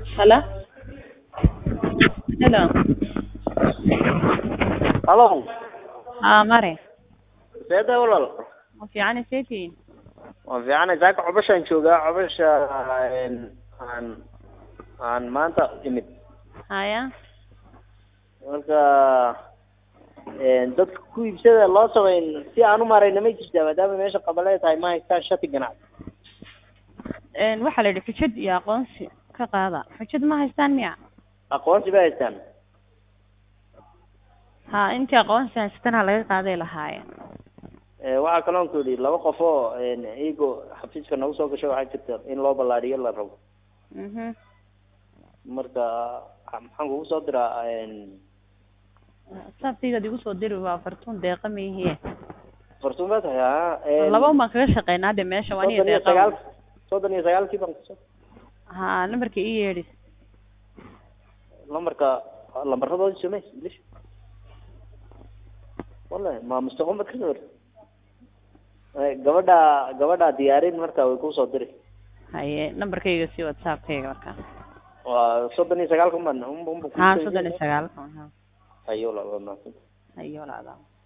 Hello? Hello? Halo, Haa, mare. seeda walaal Ma fiican seetiin? waan fiicanay saaka cobashaan joogaa cobasha een, aan aan maanta imid Haya. marka een, dadka ku iibsada loo samayn si aan u maarayna ma jirtaa maadaama meesha qabalee tahay ma haystaan shati ganacsi Een waxa la yidhi xujad iyo aqoonsi ka qaada. Xujad ma haystaan miya? aqoonsi ba haystaan Ha, intii aqoonsi haystana laga qaaday lahaayeen. Ee, waxaa kaloon ku yidhi laba qof oo een, iyago xafiiska nagu soo gasho waxaa jirta in loo ballaadhiyo la rabo Mhm. marka maxaan kugu soo diraa een, Sabtiga digu soo diri waa fartuun deeqa miyihiin. fartuun baa tahay haa een, Laba uma kaga shaqeynaa de meesha waa soddon iyo deeqa. sagaal soddon iyo sagaalkii baan kusoo Ha, numberka ii yeedhi. lambarka lambaradooda samey english wallahi ma mustaqbal baad ka soo Eh, gabadha gabadha diyaarin marka way kusoo diri Haye, numberkayga si WhatsApp-kayga markaa. waa soddon iyo sagaalka man Ha, soddon iyo sagaal. ayo la la Hayo laada.